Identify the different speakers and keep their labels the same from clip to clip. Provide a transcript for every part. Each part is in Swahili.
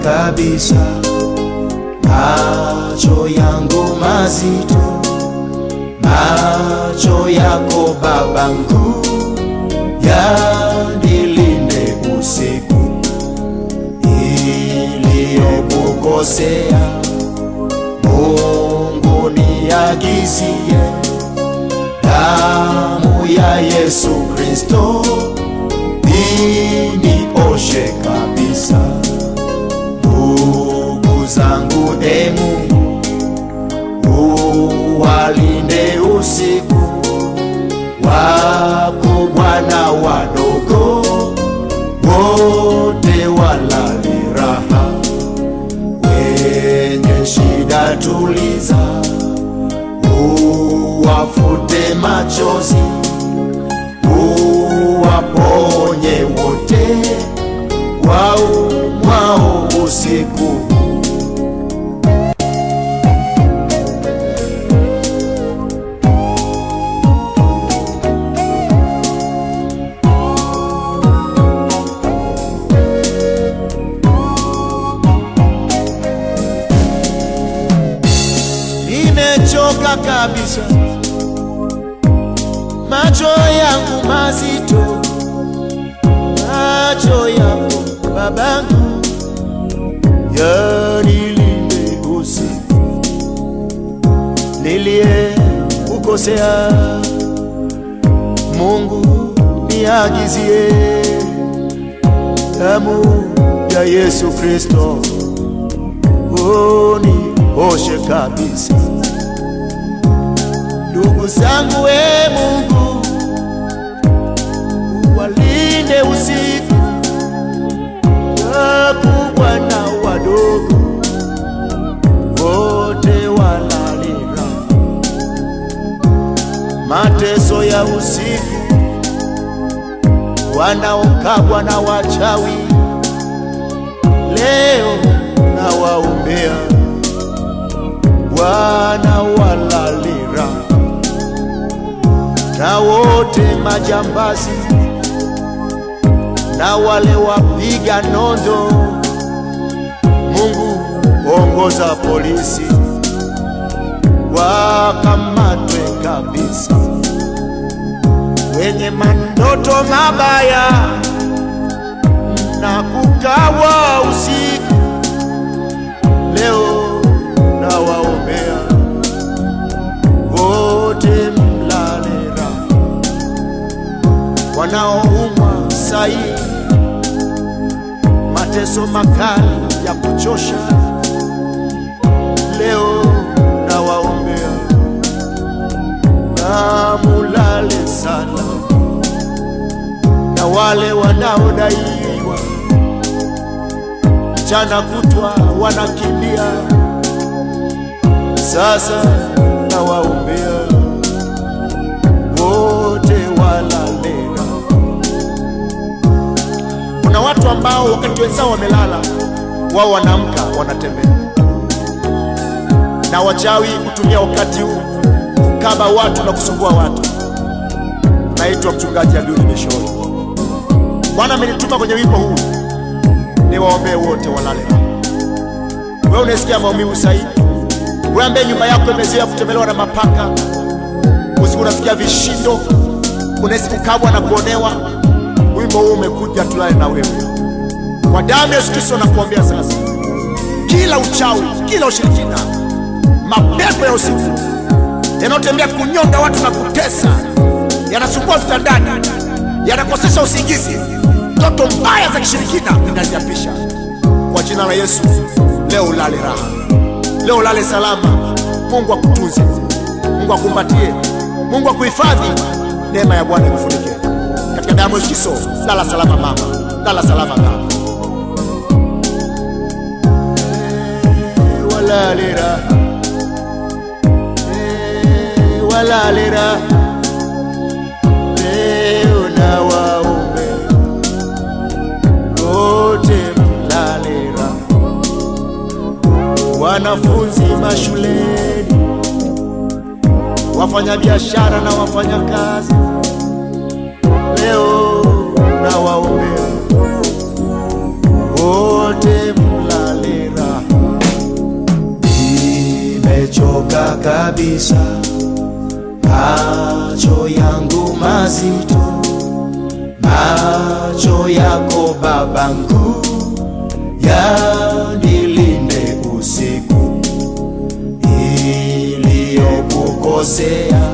Speaker 1: kabisa, macho yangu mazito, macho yako babangu yanilinde usiku iliyokukosea. Mungu niagizie damu ya Yesu Kristo inioshe kabisa. Ndugu zangu, e Mungu, uwalinde usiku, wakubwa na wadogo, wote walale raha. Wenye shida tuliza, uwafute machozi, uwaponye wote waumwao usiku. Nimechoka kabisa, macho yangu mazito, macho yako babangu yanilinde usiku, nilie kukosea. Mungu niagizie damu ya Yesu Kristo unioshe kabisa. Ndugu zangu, we Mungu walinde usiku, wakubwa na wadogo wote walalira. Mateso ya usiku, wanaokabwa na wachawi, leo na waombea, wanawalalira na wote majambazi na wale wapiga nondo. Mungu ongoza polisi wakamatwe kabisa, wenye mandoto mabaya na kukawa usiku, leo na waombea wote mlale raha, wanaoumwa sai, mateso makali ya kuchosha, leo na waombea na mulale sana, na wale wanaodaiwa mchana kutwa wanakimbia, sasa na waombea wote walalera. Kuna watu ambao wakati wenzao wamelala, wao wanaamka wanatembea, na wachawi kutumia wakati huu kukaba watu na kusumbua watu. Naitwa mchungaji Abiudi Mishori. Bwana amenituma kwenye wimbo huu niwaombee wote walale raha. Wewe unasikia maumivu sahihi, wewe ambaye nyumba yako imezoea kutembelewa na mapaka, usiku unasikia vishindo, unahisi kukabwa na kuonewa, wimbo huu umekuja tulale na wewe. Kwa damu ya Yesu Kristo nakuombea sasa, kila uchawi, kila ushirikina, mapepo ya usiku yanayotembea kunyonga watu na kutesa, yanasumbua vitandani, yanakosesha usingizi, ndoto mbaya za kishirikina ninaziapisha kwa jina la Yesu. Leo ulale raha, leo ulale salama. Mungu akutunze, Mungu akumbatie, Mungu akuhifadhi. Neema ya Bwana ikufunike katika damu ya Yesu Kristo. Lala salama mama, lala salama baba. Eh, Walale raha, Eh, walale raha, leo na waombe wote mlale raha wanafunzi mashuleni, wafanyabiashara na wafanyakazi, leo na waombea wote mlale
Speaker 2: macho yako babangu yanilinde usiku iliyokukosea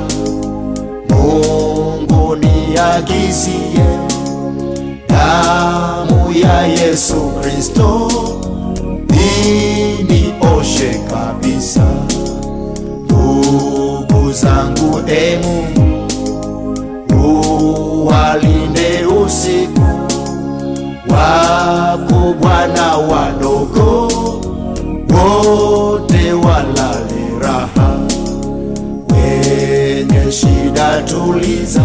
Speaker 2: Mungu niagizie damu ya Yesu Kristo inioshe kabisa. Ndugu zangu, e Mungu uwalinde usiku, wakubwa na wadogo wote walale raha, wenye shida tuliza,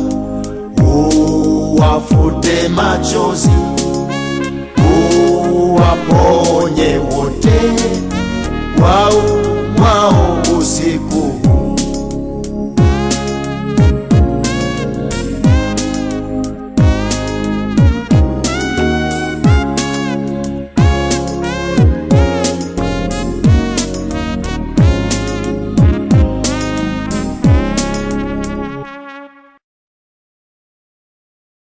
Speaker 2: uwafute machozi, uwaponye wote waumwao usiku